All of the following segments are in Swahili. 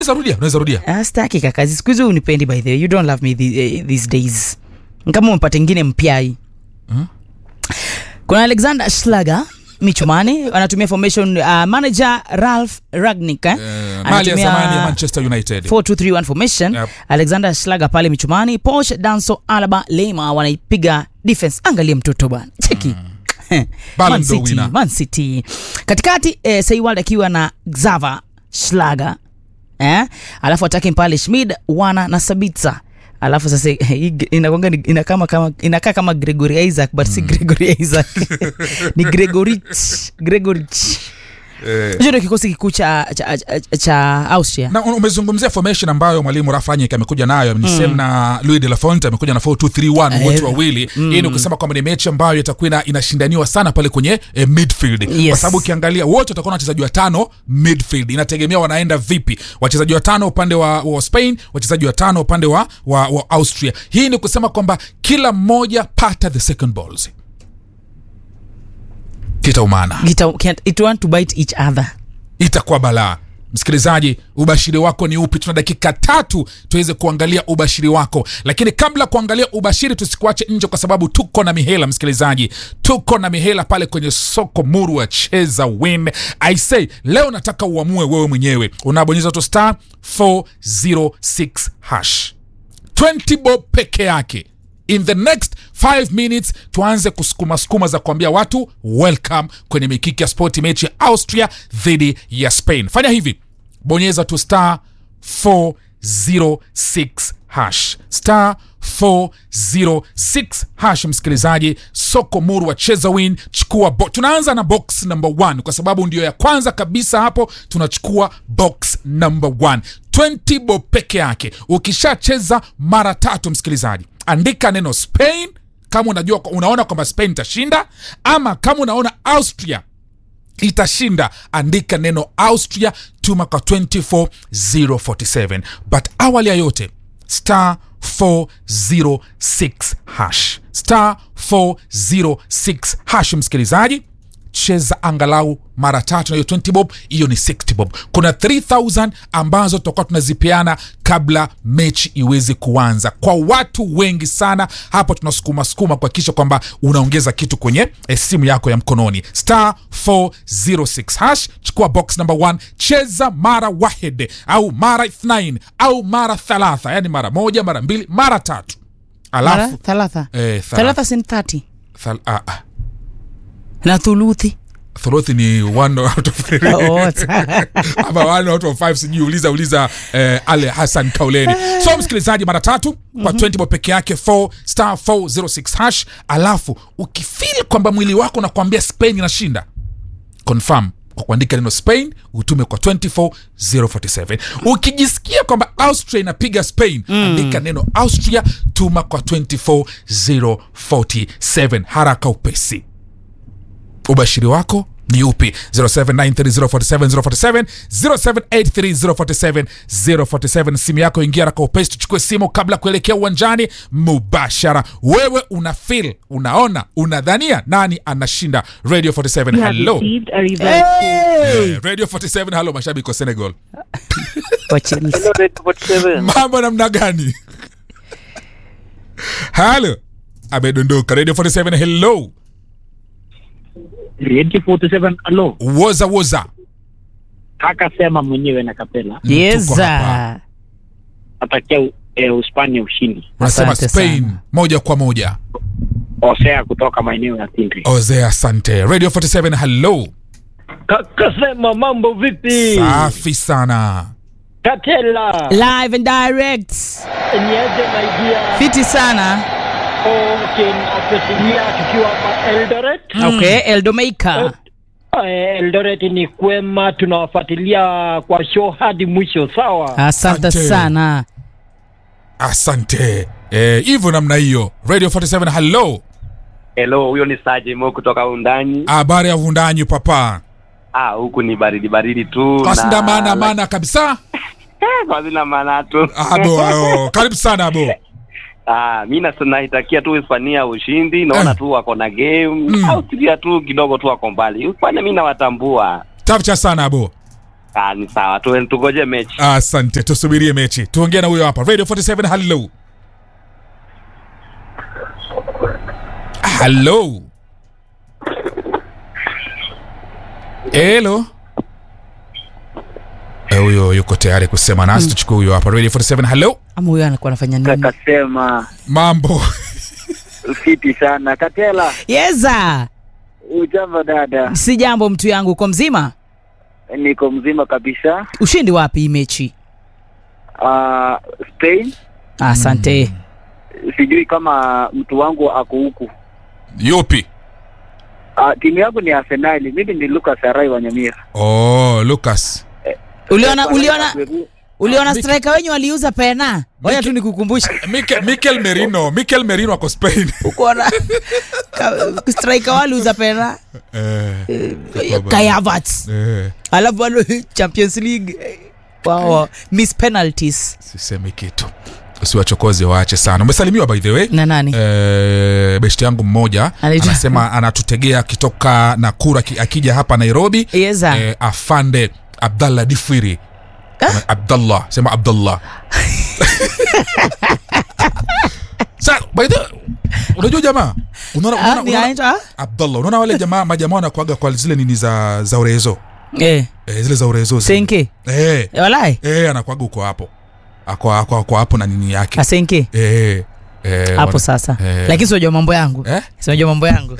unaweza rudia unaweza rudia Ah, staki kakazi siku hizi unipendi by the way you don't love me the, eh, these days kama umepata ingine mpyai kuna alexander schlager michumani anatumia formation uh, manager ralph ragnik eh? Eh, mali ya zamani ya manchester united 4231 formation Yep. alexander schlager pale michumani posh danso alaba lema wanaipiga defense angalia mtoto bwana cheki Ballon Man d'Or City, winner. Man City. katikati eh, saiwald akiwa na xava schlager eh? alafu atake pale schmid wana na sabitza alafu sasa hii inakwanga ni- inakama kama inakaa kama gregory isaac but si gregory isaac ni gregorich gregorich Eh, hicho ndio kikosi kikuu cha, cha, cha, cha austria na umezungumzia formation ambayo mwalimu rafanyik amekuja nayo ni same na louis de la fonte amekuja na 4231 wote Eh, wawili hii ni kusema kwamba ni mechi ambayo itakuwa ina- inashindaniwa sana pale kwenye eh, midfield kwa Yes. sababu ukiangalia wote watakuwa na wachezaji watano midfield inategemea wanaenda vipi wachezaji watano upande wa, wa spain wachezaji watano upande wa, wa, wa austria hii ni kusema kwamba kila mmoja pata the second balls kitaumana Gita- can't- it want to bite each other itakuwa balaa msikilizaji ubashiri wako ni upi tuna dakika tatu tuweze kuangalia ubashiri wako lakini kabla kuangalia ubashiri tusikuache nje kwa sababu tuko na mihela msikilizaji tuko na mihela pale kwenye soko muru wa cheza win i say leo nataka uamue wewe mwenyewe unabonyeza tu star 406 hash 20 bob peke yake in the next 5 minutes tuanze kusukuma sukuma za kuambia watu welcome kwenye mikiki ya spoti mechi ya austria dhidi ya spain fanya hivi bonyeza tu star 406 hash star 406 hash msikilizaji soko muru wa cheza win chukua bo- tunaanza na box number 1 kwa sababu ndio ya kwanza kabisa hapo tunachukua box number 1 20 bob peke yake ukishacheza mara tatu msikilizaji andika neno spain kama unajua unaona kwamba spain itashinda ama kama unaona austria itashinda andika neno austria tuma kwa 24047 but awali ya yote star 406 hash star 406 hash msikilizaji cheza angalau mara tatu na hiyo 20 bob hiyo ni 60 bob kuna 3000 ambazo tutakuwa tunazipeana kabla mechi iweze kuanza kwa watu wengi sana hapo tunasukuma sukuma kuhakikisha kwamba unaongeza kitu kwenye eh, simu yako ya mkononi star 406 hash chukua box number 1 cheza mara wahid au mara ithnain au mara thalatha yani mara moja mara mbili mara tatu mara alafu thalatha eh, thala- thalatha sin 30 thal- ah, ah. na thuluthi thuluthi ni one out of three. Oh, ta- ama one out of five sijui uliza uliza eh, ale hassan kauleni so msikilizaji mara tatu kwa 20 bob peke yake 4 star 406 hash alafu ukifili kwamba mwili wako unakwambia spain inashinda confirm kwa kuandika neno spain utume kwa 24047 ukijisikia kwamba austria inapiga spain mm. andika neno austria tuma kwa 24047 haraka upesi ubashiri wako ni upi 0793047047 0783047047 047 simu yako ingia raka upesi tuchukue simu kabla kuelekea uwanjani mubashara wewe una fil unaona unadhania nani anashinda radio 47 You have hello received a reverse Eh, radio 47 hello mashabiki wa senegal wa Chelsea. Hello, Red 47. mambo namna gani halo amedondoka radio 47 hello Radio 47 alo woza woza akasema mwenyewe na kapela Tuko hapa. yeza atakia eh, Uhispania ushindi. unasema Asante spain sana. moja kwa moja Osea kutoka maeneo ya Tindri. oze asante radio 47 hello Kasema mambo vipi? safi sana Katela. live and direct Niaje maidia. fiti sana Okay, nafuatilia tukiwa hapa Eldoret. okay eldomeika Eh, Eldoret ni kwema, tunawafuatilia kwa show hadi mwisho. Sawa. asante Asante. sana asante Eh, hivyo namna hiyo radio 47 hello Hello, huyo ni Saje Mo kutoka Undani. habari ya vundanyi papa Ah, huku ni baridi baridi tu. kasida maana maana kabisa Eh, kwa zina maana tu. abo ayo. karibu sana abo Ah, mimi na naitakia tu Hispania ushindi. Naona Eh. tu wako na game. Mm. Austria tu kidogo tu wako mbali. Hispania mimi nawatambua. tafcha sana abo Ah, ni sawa tu, tugoje mechi. asante tusubirie mechi tuongee na huyo hapa radio 47 hello hello hello Eh, huyo yuko tayari kusema nasi tuchukue huyo hapa radio 47 hello ama huyo anakuwa anafanya nini kakasema mambo fiti sana katela yeza ujambo dada si jambo mtu yangu uko mzima niko mzima kabisa ushindi wapi hii mechi uh, spain asante sijui kama mtu wangu ako huku yupi uh, timu yangu ni arsenali mimi ni lucas arai wa nyamira oh lucas uliona uliona Peru- uliona Mik- striker wenyu waliuza pena ngoja tu nikukumbusha Mikel, Mikel merino Mikel merino ako spain ukuona striker waliuza pena eh, Kai Havertz eh, alafu bado champions league wow. miss penalties sisemi kitu usiwachokozi waache sana umesalimiwa by the way na nani Eh, beshti yangu mmoja Anaitwa- anasema anatutegea akitoka nakura ki- akija hapa nairobi yeza eh, afande abdallah difwiri Ama- abdallah sema abdallah Sa, by the unajua jamaa unaona, Ah, unaona, ni unaona, anaitwa abdallah unaona wale jamaa majamaa wanakuaga kwa zile nini za za urezo eh eh, zile za urezo zile. senke eh, Eh, walai eh, anakuaga uko hapo ako ako ako hapo na nini yake asenke eh, eh, hapo wana- sasa eh. lakini siwajua mambo yangu eh? siwajua mambo yangu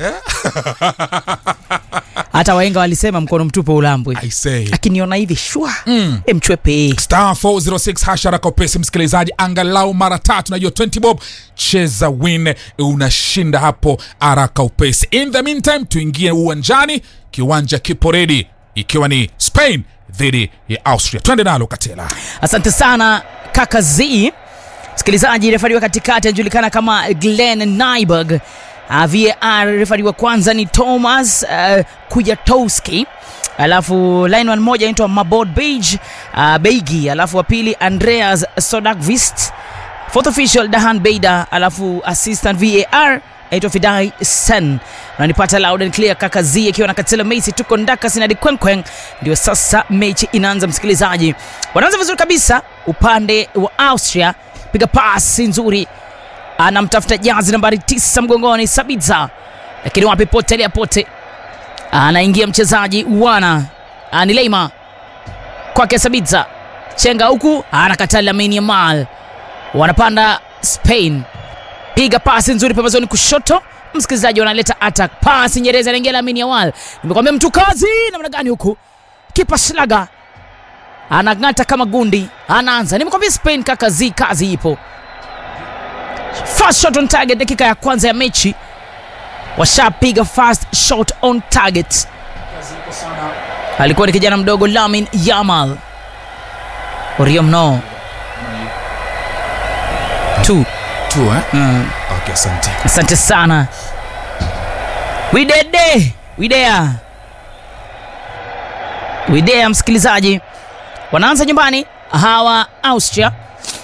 hata waenga walisema mkono mtupu ulambwe I say akiniona hivi shwa mm. emchwepe star 406 hashara kwa pesi msikilizaji angalau mara tatu najua 20 bob cheza win unashinda hapo haraka upesi in the meantime tuingie uwanjani kiwanja kipo redi ikiwa ni spain dhidi ya austria twende nalo katela asante sana kaka z msikilizaji refari wa katikati anajulikana kama glen nyberg uh, var refari wa kwanza ni thomas uh, kujatowski alafu lineman moja anaitwa mabod bage uh, beigi alafu wa pili andreas sodakvist fourth official dahan beida alafu assistant var aitwa fidai sen unanipata loud and clear kaka z akiwa na katela mesi tuko ndaka sinadi kwenkwen ndio sasa mechi inaanza msikilizaji wanaanza vizuri kabisa upande wa austria piga pasi nzuri anamtafuta jazi nambari tisa mgongoni sabitza lakini wapi potelea pote anaingia mchezaji wana Ah, ni leima kwake sabitza chenga huku anakataa lamini yamal wanapanda spain piga pasi nzuri pembezoni kushoto msikilizaji wanaleta attack pasi nyereza anaingia lamini yamal nimekwambia mtu kazi namna gani huku kipa slaga anang'ata kama gundi anaanza nimekwambia spain kaka z kazi ipo first shot on target dakika ya kwanza ya mechi washapiga first shot on target alikuwa ni kijana mdogo lamin yamal orio mno tu tu eh? mm. okay, asante asante sana widede widea widea msikilizaji wanaanza nyumbani hawa austria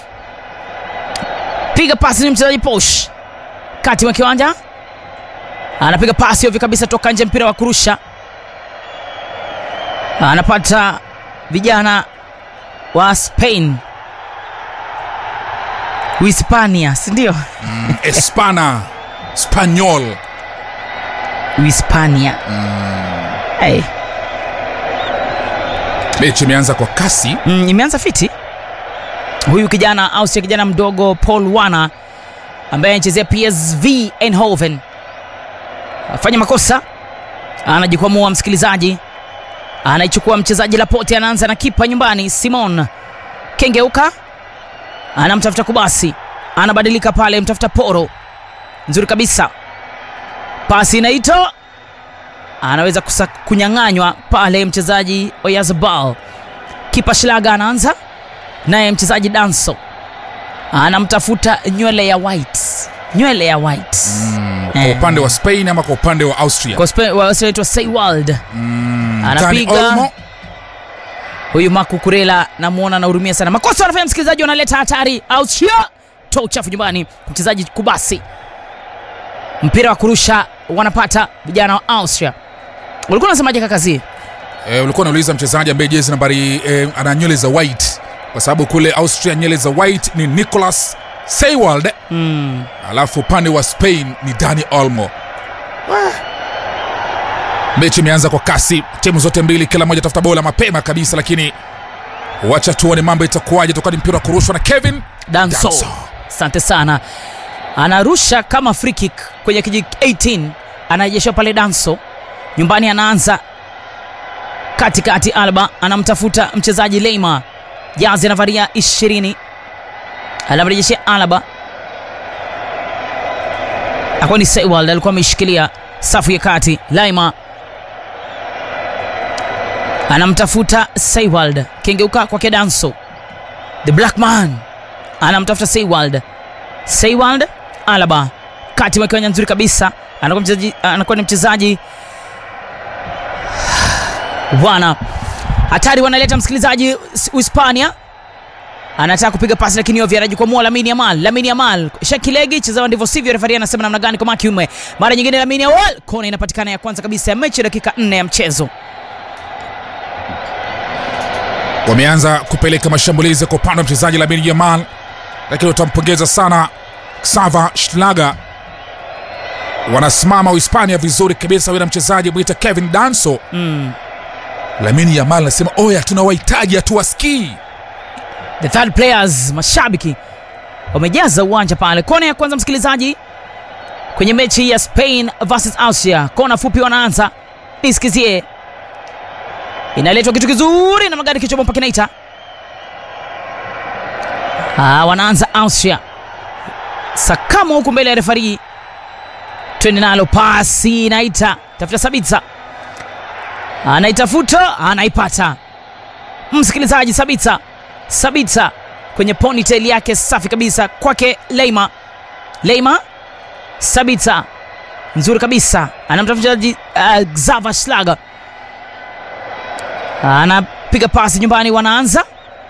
piga pasi ni mchezaji posh kati mwa kiwanja anapiga pasi ovyo kabisa toka nje mpira wa kurusha anapata vijana wa spain uhispania sindio espana spanyol uhispania hey. mechi imeanza kwa kasi mm, imeanza fiti huyu kijana austria kijana mdogo paul wana ambaye anachezea psv enhoven afanya makosa anajikwamua msikilizaji anaichukua mchezaji lapote anaanza na kipa nyumbani simon kengeuka anamtafuta kubasi anabadilika pale mtafuta poro nzuri kabisa pasi inaitwa anaweza kusa, kunyang'anywa pale mchezaji oyazabal kipa shilaga anaanza naye mchezaji danso anamtafuta nywele ya white nywele ya white kwa Eh. upande wa spain ama kwa upande wa austria Kwa Spe- wa- wanaitwa Seiwald Dani anapiga Olmo. huyu Marco Kurela namuona anahurumia sana. Makosa wanafanya msikilizaji, wanaleta hatari. Austria toa uchafu nyumbani, mchezaji Kubasi, mpira wa kurusha wanapata vijana wa Austria. Ulikuwa unasemaje kakazi? e, ulikuwa unauliza mchezaji ambaye jezi nambari e, ana nywele za white kwa sababu kule austria nywele za white ni nicolas seywald mm. alafu upande wa spain ni dani olmo mechi imeanza kwa kasi timu zote mbili kila moja tafuta bola mapema kabisa lakini wacha tuone mambo itakuwaje toka ni mpira wa kurushwa na kevin danso Danso. asante sana anarusha kama free kick kwenye kiji 18 anarejesha pale danso nyumbani anaanza katikati alba anamtafuta mchezaji leima jazi anavaria 20 anamrejeshea alba akuwa ni sewald alikuwa ameshikilia safu ya kati laima anamtafuta sewald kengeuka kwake danso the black man anamtafuta Seywald. Seywald Alaba kati mwa kiwanja nzuri kabisa, anakuwa mchezaji anakuwa ni mchezaji bwana hatari, wanaleta msikilizaji S- Uhispania anataka kupiga pasi lakini ovyo anajikwamua Lamine Yamal. Lamine Yamal shakilegi chezewa ndivyo sivyo, refari anasema namna gani kwa makiume. Mara nyingine Lamine Yamal, kona inapatikana ya kwanza kabisa ya mechi, dakika 4 ya mchezo. wameanza kupeleka mashambulizi kwa upande wa mchezaji Lamine Yamal, lakini utampongeza sana Xaver Schlager. Wanasimama Uhispania vizuri kabisa, wina mchezaji mwita Kevin Danso. Mm. Lamine Yamal anasema oya, tunawahitaji hatuwasikii. the third players mashabiki wamejaza uwanja pale kona ya kwanza msikilizaji kwenye mechi ya spain versus austria kona fupi wanaanza nisikizie inaletwa kitu kizuri na magari kichwa bomba kinaita ah, wanaanza austria sakamo huku mbele ya refari twende nalo pasi inaita tafuta sabitsa anaitafuta anaipata msikilizaji sabitsa sabitsa kwenye ponytail yake safi kabisa kwake leima leima sabitsa nzuri kabisa anamtafuta mchezaji uh, xava schlager anapiga pasi nyumbani wanaanza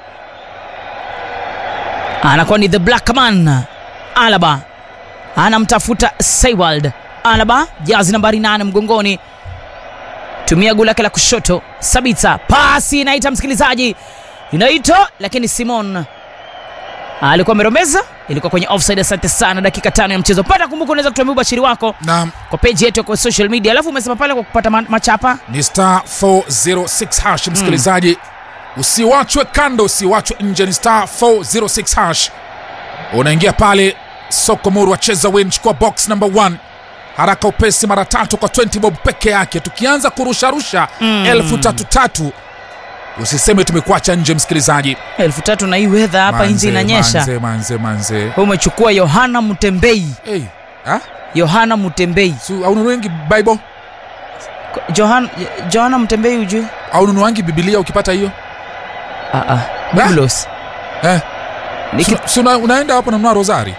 anakuwa ni the black man alaba anamtafuta Seywald alaba jazi nambari 8 mgongoni tumia guu lake la kushoto sabitsa pasi inaita msikilizaji inaitwa lakini simon alikuwa ameromeza ilikuwa kwenye offside asante sana dakika tano ya mchezo pata kumbuka unaweza kutuambia ubashiri wako Na kwa peji yetu ya kwa social media alafu umesema pale kwa kupata ma- machapa ni star 406 hash msikilizaji usiwachwe kando usiwachwe nje ni star 406 hash unaingia pale soko muru wacheza win chukua box number 1 haraka upesi mara tatu kwa 20 bob peke yake tukianza kurusharusha mm. elfu tatu tatu usiseme tumekuacha nje msikilizaji elfu tatu na hii wedha hapa nje Manze, inanyesha manze manze manze Wewe umechukua yohana mutembei hey. ha? yohana mutembei Su, aununuengi bible Johan, johana mutembei ujui aununuangi bibilia ukipata hiyo ah, ah. Biblos. eh. Niki- Su- su- una- unaenda hapo nanunua rosari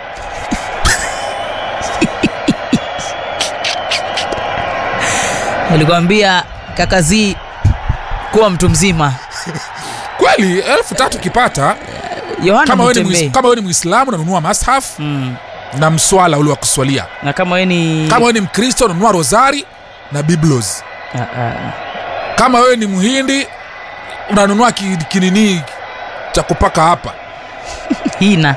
nilikwambia kakazii kuwa mtu mzima kweli elfu tatu ukipata yohana kama wewe ni mutembei Muis- kama wewe ni mwislamu unanunua mashaf mm. na mswala ule wa kuswalia na kama wewe ni kama wewe ni mkristo unanunua rosari na biblos Ah, ah. kama wewe ni mhindi unanunua ki- kinini cha kupaka hapa hina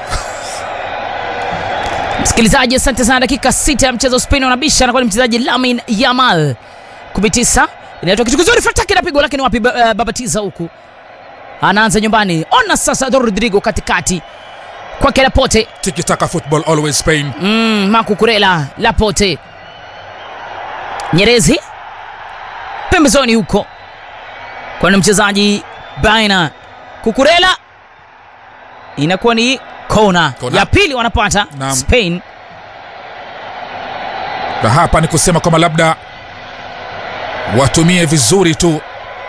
msikilizaji asante sana dakika sita ya mchezo spain wanabisha anakuwa ni mchezaji lamin yamal 19 inaitwa kitu kizuri fataki na pigo lakini wapi uh, babatiza huku anaanza nyumbani ona sasa rodrigo katikati kwake lapote tikitaka football always spain mm, makukurela lapote nyerezi pembezoni huko kwani mchezaji baina kukurela inakuwa ni kona Kona. ya pili wanapata Naam. spain na hapa ni kusema kwamba labda watumie vizuri tu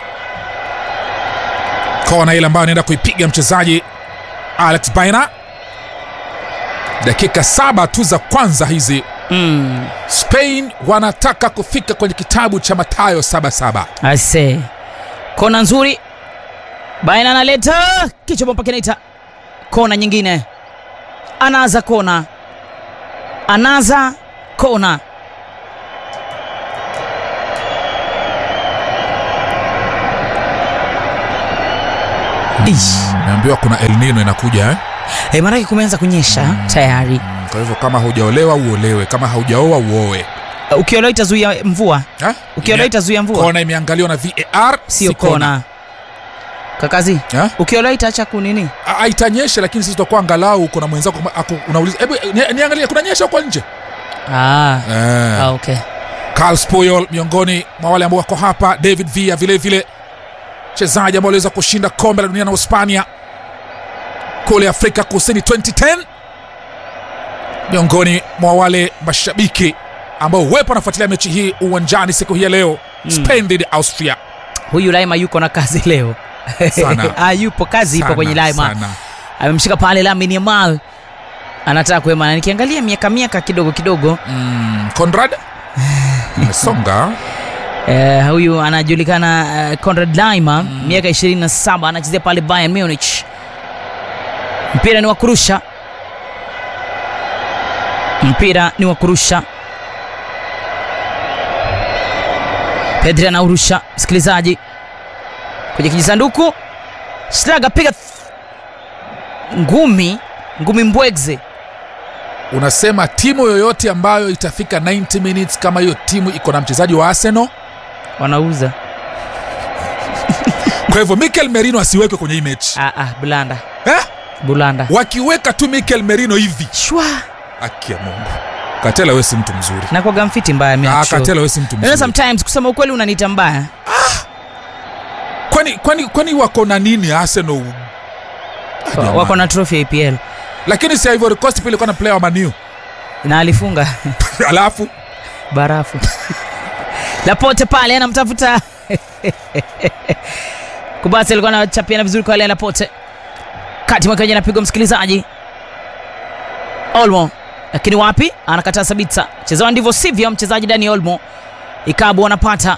kona ile ambayo anaenda kuipiga mchezaji alex baina dakika saba tu za kwanza hizi mm. spain wanataka kufika kwenye kitabu cha matayo 77 ase kona nzuri baina analeta kichwa bomba kinaita kona nyingine anaza kona anaza kona Ish. Naambiwa kuna El Nino inakuja eh? Eh, maanake kumeanza kunyesha tayari. Mm, Kwa hivyo kama hujaolewa uolewe, kama haujaoa uoe. Uh, Ukiolewa itazuia mvua, Eh? ukiolewa Ime- itazuia mvua, Kona imeangaliwa na VAR, sio si kona. Kakazi, Eh? ukiolewa itaacha kunini? Ah, Itanyesha, lakini sisi tutakuwa angalau kuna mwenzako kama ako- unauliza, hebu ni- niangalie, kuna nyesha huko nje Ah, eh. ah, okay. Carl Puyol miongoni mwa wale ambao wako hapa, David Villa vile vile mchezaji ambao aliweza kushinda kombe la dunia na Hispania kule Afrika Kusini 2010, miongoni mwa wale mashabiki ambao wepo wanafuatilia mechi hii uwanjani siku hii ya leo Spain dhidi ya Austria. Huyu Laima yuko na kazi leo. Sana. ah, yupo kazi ipo Sana, kwenye Laima. sana. Amemshika pale Lamine Yamal. Anataka kuema na nikiangalia miaka miaka kidogo kidogo Mm, Conrad amesonga eh, huyu anajulikana eh, Conrad Laima miaka 27 anachezea pale Bayern Munich. Mpira ni wa kurusha, mpira ni wa kurusha. Pedri anaurusha, msikilizaji, kwenye kijisanduku. Slaga piga th- ngumi, ngumi mbwegze. unasema timu yoyote ambayo itafika 90 minutes kama hiyo timu iko na mchezaji wa Arsenal Wanauza kwa hivyo Mikel Merino asiwekwe kwenye hii mechi ah, ah, Bulanda, eh? Bulanda wakiweka tu Mikel Merino hivi shwa haki ya Mungu Katela wewe si mtu mzuri na kwa gamfiti mbaya mimi ah, nakushow. Katela wewe si mtu You know, mzuri sometimes kusema ukweli unaniita mbaya kwani, kwani, kwani wako na nini Arsenal Ah, jamani. wako na trophy ya EPL lakini si Ivory Coast pia ilikuwa na player wa Manu na alifunga alafu barafu Lapote pale anamtafuta Kubasi alikuwa anachapiana vizuri kwa ile Lapote kati mwake anapigwa msikilizaji Olmo lakini wapi anakataa Sabitsa chezewa ndivyo sivyo mchezaji Dani Olmo Ikabu wanapata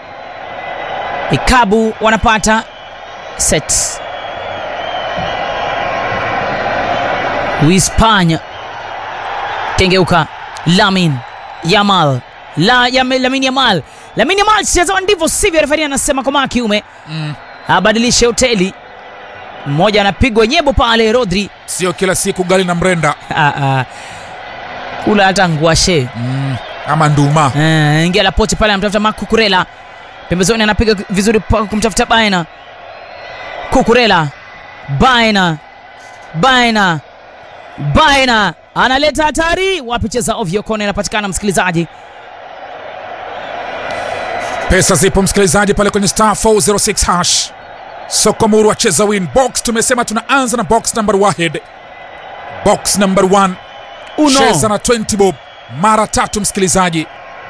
Ikabu wanapata set Uhispania kengeuka Lamin Yamal la Yam, Lamin Yamal Lamin Yamal chezewa ndivyo sivyo refari anasema kwa kiume mm, abadilishe hoteli mmoja anapigwa nyebo pale Rodri sio kila siku gali na mrenda ah, ah. kula hata nguashe mm, ama nduma Eh, ingia Lapote pale anamtafuta Marc Cucurella pembezoni, anapiga vizuri pa- kumtafuta Baena. Cucurella, Baena, Baena, Baena analeta hatari, wapi cheza ovyo, kona inapatikana msikilizaji. pesa zipo msikilizaji pale kwenye star 406 hash sokomuru acheza win box tumesema tunaanza na box number wahid box number 1 Uno. cheza na 20 bob mara tatu msikilizaji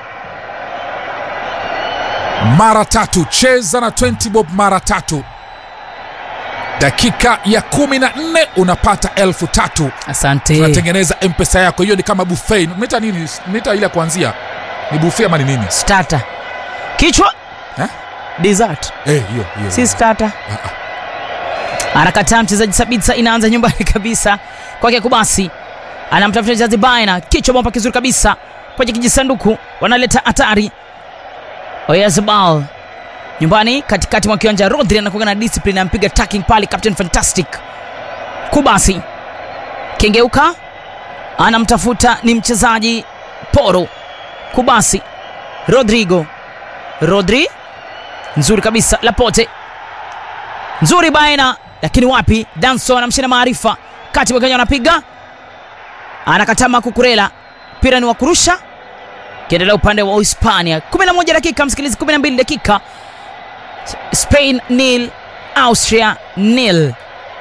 mara tatu cheza na 20 bob mara tatu dakika ya kumi na nne unapata elfu tatu Asante. tunatengeneza mpesa yako hiyo ni kama buffet mita nini mita ile ya kuanzia ni buffet ama ni nini Starter. Kichwa. Eh? Dessert. Eh, hiyo hiyo Si starter. Anakataa mchezaji Sabitsa, inaanza nyumbani kabisa kwake Kubasi, anamtafuta mchezaji Baina, kichwa bomba kizuri kabisa kwenye kijisanduku, wanaleta hatari. Oyazabal nyumbani katikati mwa kiwanja, Rodri anakuwa na discipline, ampiga tackling pale, Captain Fantastic. Kubasi kengeuka, anamtafuta ni mchezaji Poro. Kubasi, Rodrigo, Rodri nzuri kabisa, Lapote nzuri Baena, lakini wapi? Danso anamshinda maarifa kati Wakenya anapiga, anakataa Makukurela, mpira ni wa kurusha, kiendelea upande wa Hispania. 11 dakika msikilizi, 12 dakika, Spain nil Austria nil.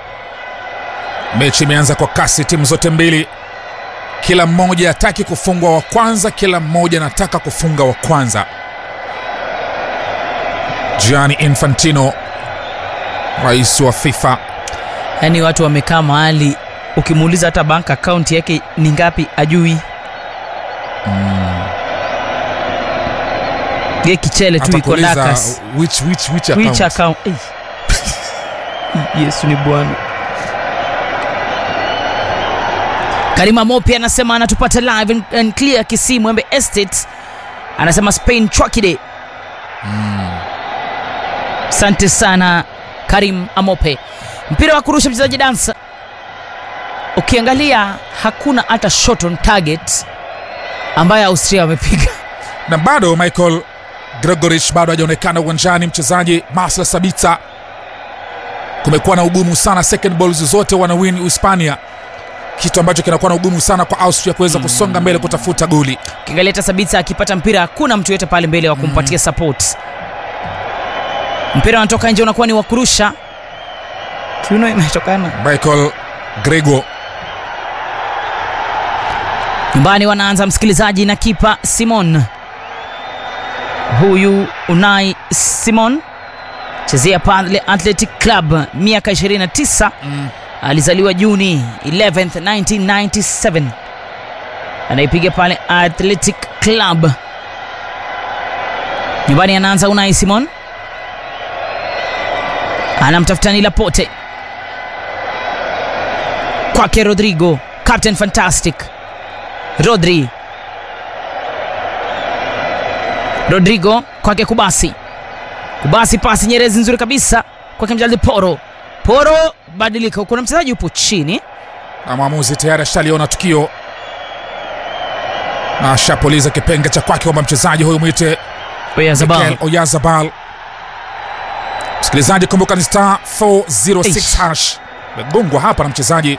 mechi imeanza kwa kasi timu zote mbili kila mmoja hataki kufungwa wa kwanza kila mmoja anataka kufunga wa kwanza Gianni Infantino rais wa FIFA Yaani watu wamekaa mahali, ukimuuliza hata bank account yake ni ngapi ajui. Ye kichele tu iko atakuuliza Dakas. which, which, which Which account? account? Eh. Yesu ni Bwana. Karima Mopi anasema anatupata live and, and clear Kisii Mwembe Estate. Anasema Spain Chwakide. Asante sana Karim Amope. mpira wa kurusha mchezaji dansa ukiangalia hakuna hata shot on target ambayo austria wamepiga na bado michael gregorich bado hajaonekana uwanjani mchezaji masla sabita kumekuwa na ugumu sana second balls zote wanawin uhispania kitu ambacho kinakuwa na ugumu sana kwa austria kuweza kusonga mbele kutafuta goli ukiangalia hata sabita akipata mpira hakuna mtu yote pale mbele wa kumpatia support mpira unatoka nje unakuwa ni wa kurusha kiuno imetokana michael grego nyumbani wanaanza msikilizaji na kipa simon huyu unai simon chezea pale athletic club miaka 29 mm. alizaliwa juni 11th 1997 anaipiga pale athletic club nyumbani anaanza unai simon anamtafuta ni lapote kwake rodrigo captain fantastic rodri rodrigo kwake kubasi kubasi pasi nyerezi nzuri kabisa kwake mchezaji poro poro badilika kuna mchezaji upo chini na mwamuzi tayari ashaliona tukio na ashapuliza kipenga cha kwake kwamba mchezaji huyu mwite Oyarzabal. Mikel Oyarzabal. Msikilizaji, kumbuka ni star 406 Eish. hash megongwa hapa na mchezaji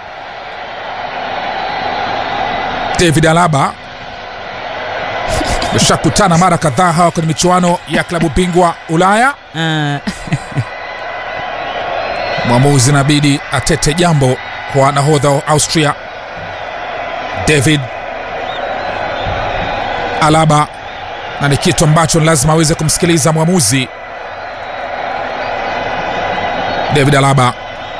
David Alaba. Washakutana mara kadhaa hawa kwenye michuano ya klabu bingwa Ulaya. Ah, Mwamuzi inabidi atete jambo kwa nahodha wa Austria David Alaba, na ni kitu ambacho ni lazima aweze kumsikiliza mwamuzi David Alaba.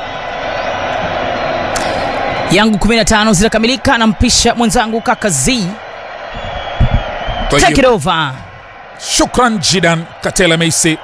yangu 15 zinakamilika nampisha mwenzangu kaka z take it over Shukran jidan Katela Meisi.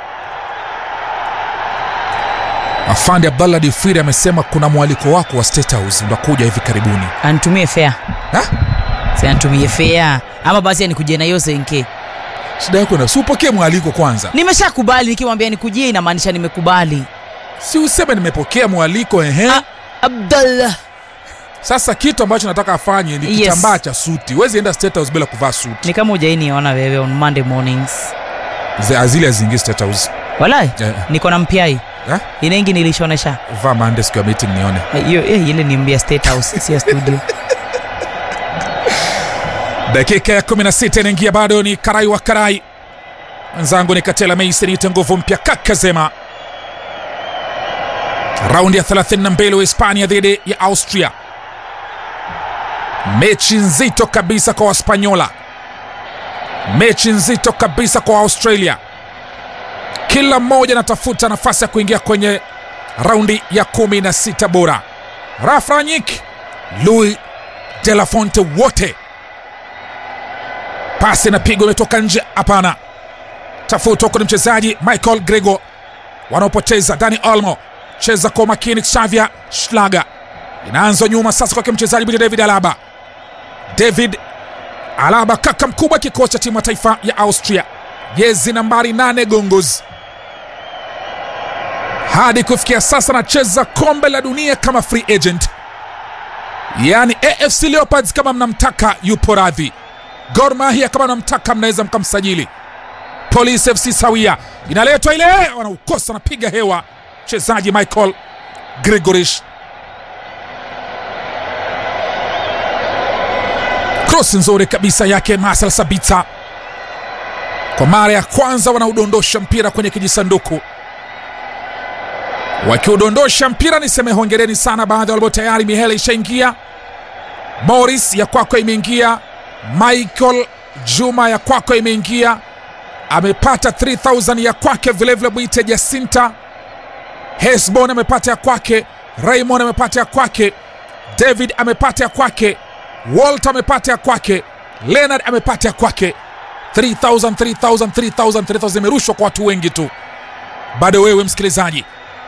Afande Abdallah Difiri amesema kuna mwaliko wako wa State House unakuja hivi karibuni. anitumie fea Ha? si anitumie fea ama basi anikujie na hiyo senke Shida yako na si upokee mwaliko kwanza, nimeshakubali nikimwambia nikujie inamaanisha nimekubali si useme nimepokea mwaliko ehe. Ah, abdallah Sasa kitu ambacho nataka afanye ni Yes. kitambaa cha suti. Huwezi enda State House bila kuvaa suti. ni kama ujainiona wewe on monday mornings Ze- Zile haziingii State House. walai Eh. niko na mpiai Eh? inaingi nilishonesha Vaa Monday siku ya meeting nione. hiyo eh, ile ni mbia state house si ya studio dakika ya 16 inaingia bado ni karai wa karai mwenzangu ni katela meisi niite nguvu mpya kakazema raundi ya 32 wa hispania dhidi ya austria mechi nzito kabisa kwa waspanyola mechi nzito kabisa kwa australia kila mmoja anatafuta nafasi ya kuingia kwenye raundi ya 16 bora rafranyik louis de la fonte wote pasi inapigwa imetoka nje hapana tafuta huko ni mchezaji michael grego wanaopoteza dani olmo cheza kwa umakini xavia schlager inaanza nyuma sasa kwake mchezaji bwite david alaba david alaba kaka mkubwa kikosi cha timu ya taifa ya austria jezi nambari 8 gongos hadi kufikia sasa anacheza kombe la dunia kama free agent yaani afc leopards kama mnamtaka yupo radhi Gor Mahia kama namtaka mnaweza mkamsajili. Police FC sawia, inaletwa ile, wanaukosa, anapiga hewa mchezaji Michael Gregorish. Cross nzuri kabisa yake Marcel Sabitzer. Kwa mara ya kwanza wanaudondosha mpira kwenye kijisanduku. Wakiudondosha mpira, niseme hongereni sana baadhi walio tayari. Mihele ishaingia, Morris ya kwako imeingia, Michael Juma ya kwako imeingia, amepata 3000 ya kwake vilevile. Mwite Jacinta Hesbon amepata ya kwake, Raymond amepata ya kwake, David amepata ya kwake, Walter amepata ya kwake, Leonard amepata ya kwake. 3000 3000 3000 3000 imerushwa kwa watu wengi tu. Bado wewe msikilizaji,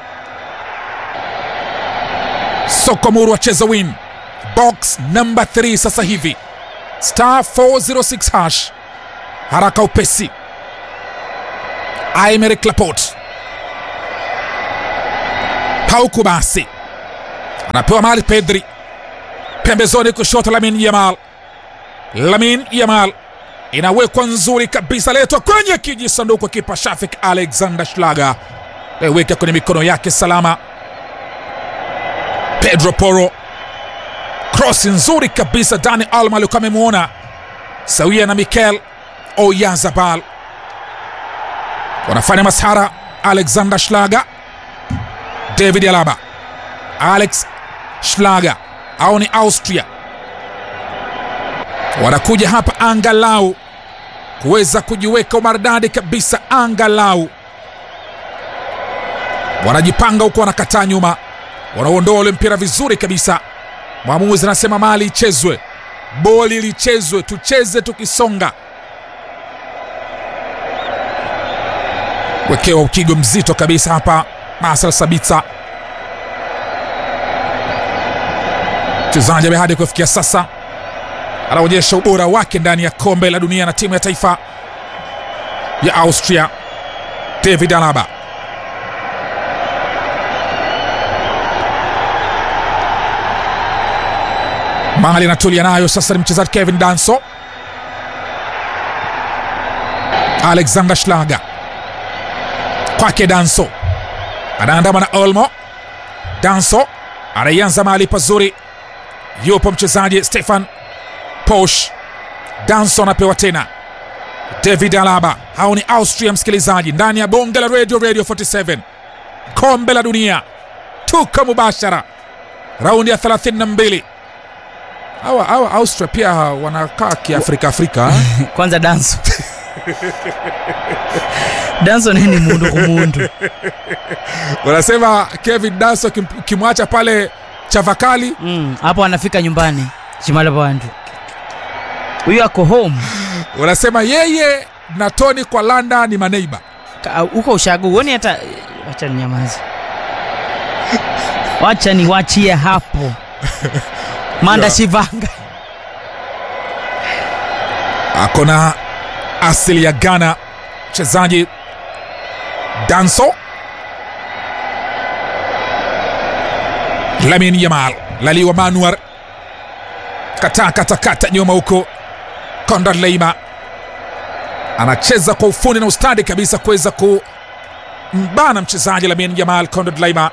soko muru wacheza win box number 3 sasa hivi star 406 hash haraka upesi Aymeric Laporte Pauku basi anapewa mali Pedri pembezoni kushoto, Lamin Yamal. Lamin Yamal inawekwa nzuri kabisa, letwa kwenye kijisanduku, kipa Shafik Alexander Schlager weka kwenye mikono yake salama. Pedro Porro, cross nzuri kabisa. Dani Alma alikuwa amemwona sawia na Mikel Oyarzabal, wanafanya masara. Alexander Schlager, David Alaba, Alex Schlager au ni Austria wanakuja hapa angalau kuweza kujiweka umaridadi kabisa, angalau wanajipanga huko, wanakataa nyuma, wanaondoa ule mpira vizuri kabisa. Mwamuzi anasema mali ichezwe, boli lichezwe, tucheze tukisonga. Wekewa ukigo mzito kabisa hapa, Marcel Sabitzer mchezaji ambaye hadi kufikia sasa anaonyesha ubora wake ndani ya kombe la dunia na timu ya taifa ya Austria. David Alaba mali anatulia nayo sasa, ni mchezaji Kevin Danso, Alexander Schlager kwake Danso, anaandama na Olmo. Danso anaianza mahali pazuri, yupo mchezaji Stefan Posch. Danso anapewa tena David Alaba. Hao ni Austria, msikilizaji, ndani ya bonge la radio, Radio 47 kombe la dunia, tuko mubashara raundi ya 32. Hawa hawa Austria pia wanakaa kiafrika Afrika kwanza danso danso nini mundu kumundu wanasema Kevin Danso kimwacha pale Chavakali Mm, hapo anafika nyumbani chimala bandu huyu ako home wanasema yeye na Tony kwa landa ni maneiba. Ka- huko ushago uoni hata wacha ninyamaze wacha niwachie hapo manda Yeah. shivanga ako na asili ya Ghana mchezaji Danso. Lamin Yamal laliwa Manuar kata kata kata nyuma huko. Konrad Leima anacheza kwa ufundi na ustadi kabisa kuweza kumbana mchezaji Lamin Yamal. Konrad Leima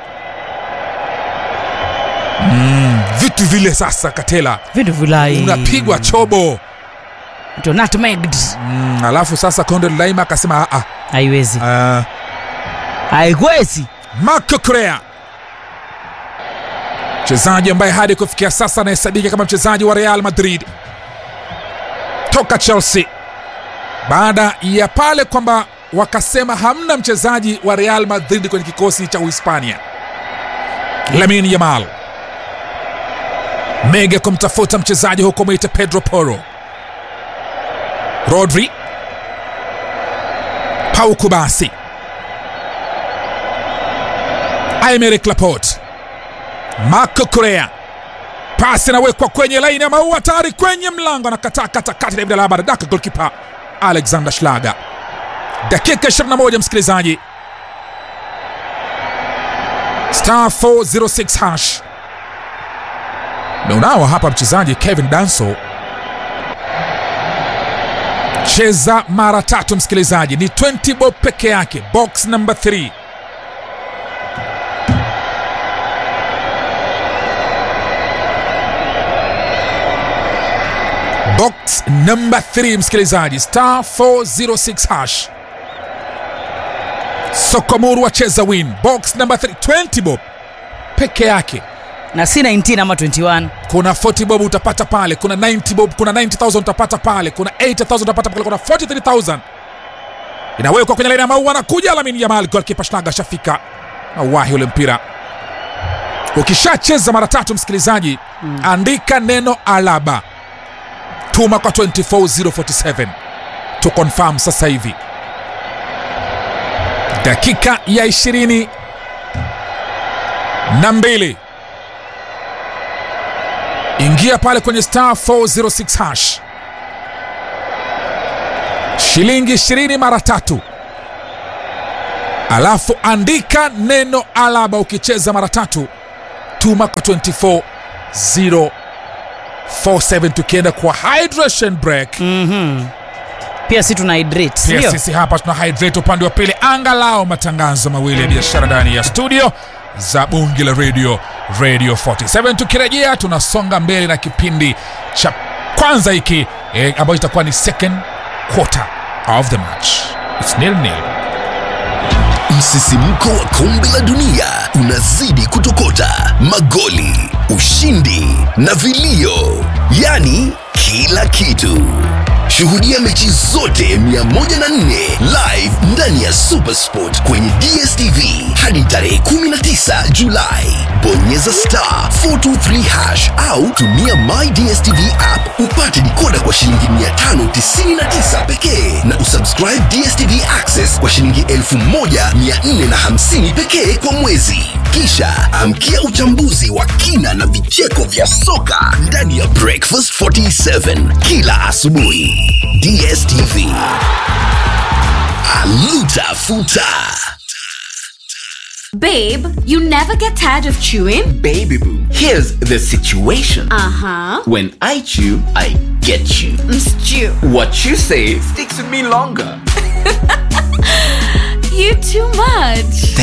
mm, vitu vile sasa, Katela vitu vilai unapigwa chobo Ndio nutmegged mm, alafu sasa Konrad Leima akasema "Ah, haiwezi ah, haiwezi Marco Correa mchezaji ambaye hadi kufikia sasa anahesabika kama mchezaji wa Real Madrid toka Chelsea, baada ya pale kwamba wakasema hamna mchezaji wa Real Madrid kwenye kikosi cha Uhispania. Lamine Yamal mega kumtafuta mchezaji huko mwite Pedro Porro, Rodri, Pau Kubasi, Aymeric Laporte, Marco Correa, pasi inawekwa kwenye laini ya maua, tayari kwenye mlango, anakataa katakati. David Alaba anadaka golkipa Alexander Schlager. Dakika 21, msikilizaji, star 406 hash meunao hapa mchezaji Kevin Danso cheza mara tatu, msikilizaji, ni 20 bob peke yake, box number 3 box number 3 msikilizaji, star 406 hash Sokomuru wacheza win, box number 3 20 bob peke yake na si 19 ama 21 kuna 40 bob utapata pale, kuna 90 bob, kuna 90000 utapata pale, kuna 80000 utapata pale, kuna 43000 inawekwa kwenye laini ya maua. Anakuja Lamine Yamal, golkipa Schlager shafika nauwahi ule mpira. Ukishacheza mara tatu, msikilizaji, andika neno Alaba, tuma kwa 24047 to confirm sasa hivi. Dakika ya ishirini na mbili ingia pale kwenye star 406 hash shilingi 20 mara tatu alafu andika neno alaba ukicheza mara tatu tuma kwa 24047 tukienda kwa hydration break pia si tuna hydrate pia sio sisi hapa tuna hydrate upande wa pili angalau matangazo mawili ya biashara ndani ya studio za bungi la radio radio 47 tukirejea tunasonga mbele na kipindi cha kwanza hiki eh, ambayo itakuwa ni second quarter of the match It's nil nil Msisimko wa kombe la dunia unazidi kutokota, magoli, ushindi na vilio, yaani kila kitu. Shuhudia mechi zote 104 live ndani ya Supersport kwenye DStv hadi tarehe 19 Julai. Bonyeza star 423 hash au tumia My DStv app upate dikoda kwa shilingi 599 pekee na usubscribe DStv Access kwa shilingi 1450 pekee kwa mwezi. Kisha amkia uchambuzi wa kina na vicheko vya soka ndani ya Breakfast 47 kila asubuhi. DStv. Aluta futa. Babe, you never get tired of chewing? Baby boo, here's the situation. Uh huh. When I chew, I get you. Stew. What you say sticks with me longer. You too much.